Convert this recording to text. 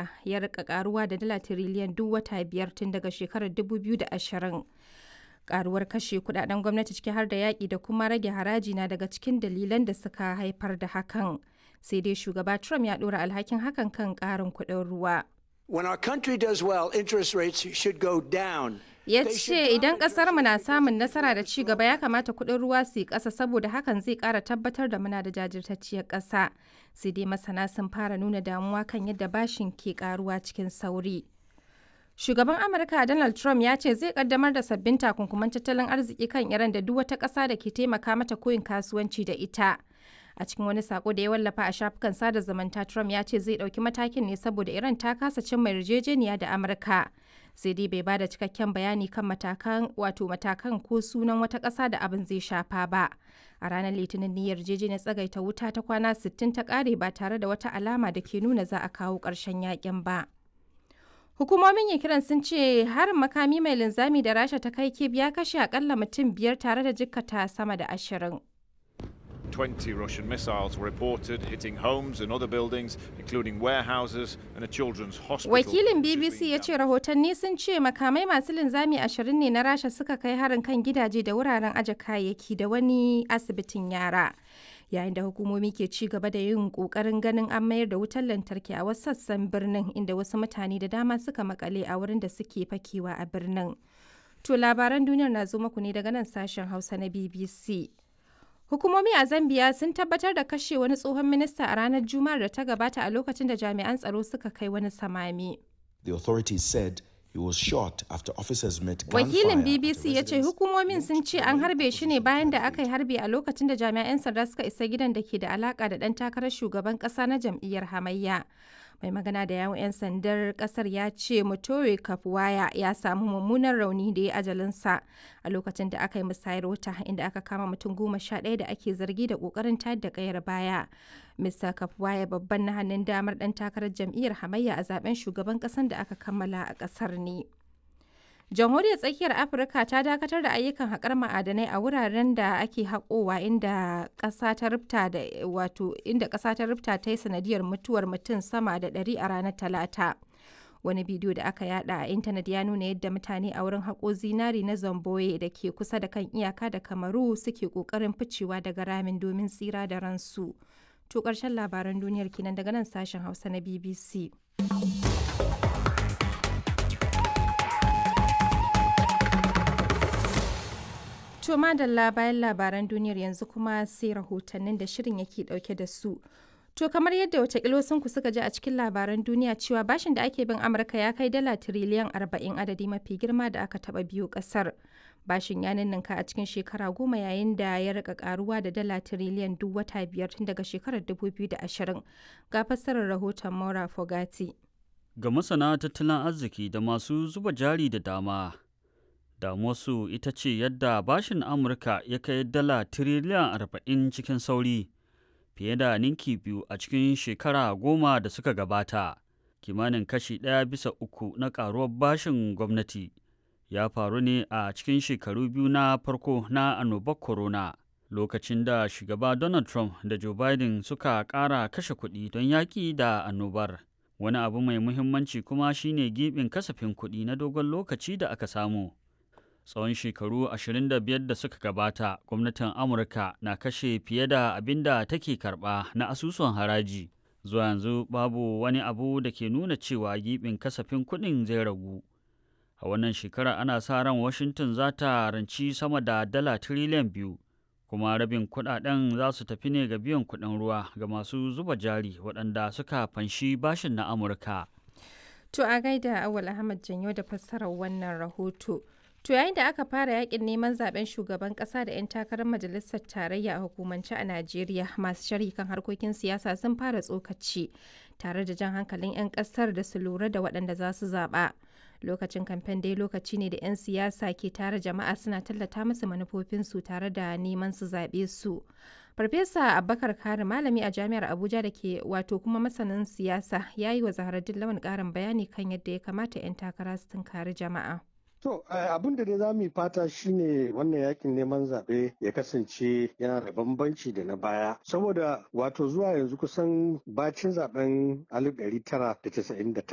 Amurka ya rika karuwa da dala tiriliyan duk wata biyar tun daga shekarar 2020. Karuwar kashe kudaden gwamnati ciki har da yaƙi da kuma rage haraji na daga cikin dalilan da suka haifar da hakan. Sai dai shugaba Trump ya ɗora alhakin hakan kan ƙarin kuɗin ruwa. When our country does well, interest rates should go down. ya ce idan mu na samun nasara da ci gaba ya kamata kuɗin ruwa su yi ƙasa saboda hakan zai ƙara tabbatar da muna da jajirtacciyar ƙasa sai dai masana sun fara nuna damuwa kan yadda bashin ke ƙaruwa cikin sauri shugaban amurka donald trump ya ce zai kaddamar da sabbin takunkuman tattalin arziki kan iran da duk wata ƙasa da ke taimaka mata koyin kasuwanci da ita a cikin wani sako da ya wallafa a shafukan sada zumunta trump ya ce zai ɗauki matakin ne saboda iran ta kasa cimma yarjejeniya da amurka sai dai bai bada cikakken bayani kan matakan wato matakan ko sunan wata ƙasa da abin zai shafa ba a ranar litinin ne yarjejeniyar tsagaita wuta ta kwana 60 ta ƙare ba tare da wata alama da ke nuna za a kawo ƙarshen yakin ba hukumomin ukraine sun ce harin makami mai linzami da rasha ta kai kib ya kashe akalla mutum biyar tare da jikkata sama da ashirin 20 Russian missiles were reported hitting homes and other buildings, including warehouses and a children's hospital. Wakilin BBC ya ce rahotanni sun ce makamai masu linzami ashirin ne na Rasha suka kai harin kan gidaje da wuraren aje kayayyaki da wani asibitin yara. Yayin da hukumomi ke ci gaba da yin kokarin ganin an mayar da wutar lantarki a wasu sassan birnin inda wasu mutane da dama suka makale a wurin da suke fakewa a birnin. To labaran duniyar na zo muku ne daga nan sashen Hausa na BBC. Hukumomi a Zambia sun tabbatar da kashe wani tsohon minista a ranar Juma'ar da ta gabata a lokacin da jami'an tsaro suka kai wani samami. The authorities said he was shot after officers met Wakilin BBC ya ce hukumomin sun ce an harbe shi ne bayan da aka yi harbi a lokacin da jami'an sanda suka isa gidan da ke da alaka da ɗan takarar shugaban ƙasa na jam'iyyar hamayya. mai magana da yawon 'yan sandar kasar ya ce mutore kafuwaya ya samu mummunan rauni da ya ajalinsa a lokacin da aka yi musayar wuta inda aka kama mutum goma sha ɗaya da ake zargi da ƙoƙarin tayar da ƙayar baya mr kafuwaya babban na hannun damar ɗan takarar jam'iyyar hamayya a zaben shugaban ƙasar da aka kammala a ƙasar ne jamhuriyar tsakiyar afirka ta dakatar da ayyukan haƙar ma'adanai a wuraren da ake haƙowa inda ƙasa ta rufta da wato inda ƙasa ta rufta ta yi sanadiyar mutuwar mutum sama da ɗari a ranar talata wani bidiyo da aka yada a intanet ya nuna yadda mutane a wurin haƙo zinari na zamboye da ke kusa da kan iyaka da kamaru suke ƙoƙarin ficewa daga ramin domin tsira da ransu to ƙarshen labaran duniyar kenan daga nan sashen hausa na bbc To madalla bayan labaran duniyar yanzu kuma sai rahotannin da shirin yake dauke da su. To kamar yadda watakila ku suka ji a cikin labaran duniya cewa bashin da ake bin Amurka ya kai dala tiriliyan arba'in adadi mafi girma da aka taba biyu kasar. Bashin ya ninninka a cikin shekara goma yayin da ya rika karuwa da dala tiriliyan duk wata biyar tun daga shekarar 2020. Ga fassarar rahoton Maura Fogati. Ga masana tattalin arziki da masu zuba jari da dama, damuwarsu ita ce yadda bashin amurka ya kai dala tiriliyan arba'in cikin sauri fiye da ninki biyu a cikin shekara goma da suka gabata kimanin kashi ɗaya bisa uku na ƙaruwar bashin gwamnati ya faru ne a cikin shekaru biyu na farko na annobar corona lokacin da shugaba donald trump da joe biden suka ƙara kashe kuɗi don yaƙi da annobar wani abu mai muhimmanci kuma shine gibin kasafin kuɗi na dogon lokaci da aka samu tsawon shekaru 25 da suka gabata gwamnatin amurka na kashe fiye da abin da take karba na asusun haraji zuwa yanzu babu wani abu da ke nuna cewa gibin kasafin kuɗin zai ragu a wannan shekara ana sa ran washington za ta ranci sama da dala tiriliyan biyu kuma rabin kuɗaɗen za su tafi ne ga biyan kuɗin ruwa ga masu zuba jari waɗanda suka fanshi bashin na amurka To a gaida Awal Ahmad Janyo da fassarar wannan rahoto. To yayin da aka fara yakin neman zaben shugaban kasa da 'yan takarar majalisar tarayya a hukumance a Najeriya masu sharhi kan harkokin siyasa sun fara tsokaci tare da jan hankalin 'yan kasar da su lura da waɗanda za su zaɓa. Lokacin kamfen dai lokaci ne da 'yan siyasa ke tare jama'a suna tallata musu manufofinsu tare da neman su zaɓe su. Farfesa Abubakar Kari malami a jami'ar Abuja da ke wato kuma masanin siyasa ya yi wa Zaharaddin Lawan ƙarin bayani kan yadda ya kamata 'yan takara su tunkari jama'a. To abin da dai za mu yi fata shine wannan yakin neman zaɓe ya kasance yana da bambanci da na baya. Saboda wato zuwa yanzu kusan bacin zaben 1999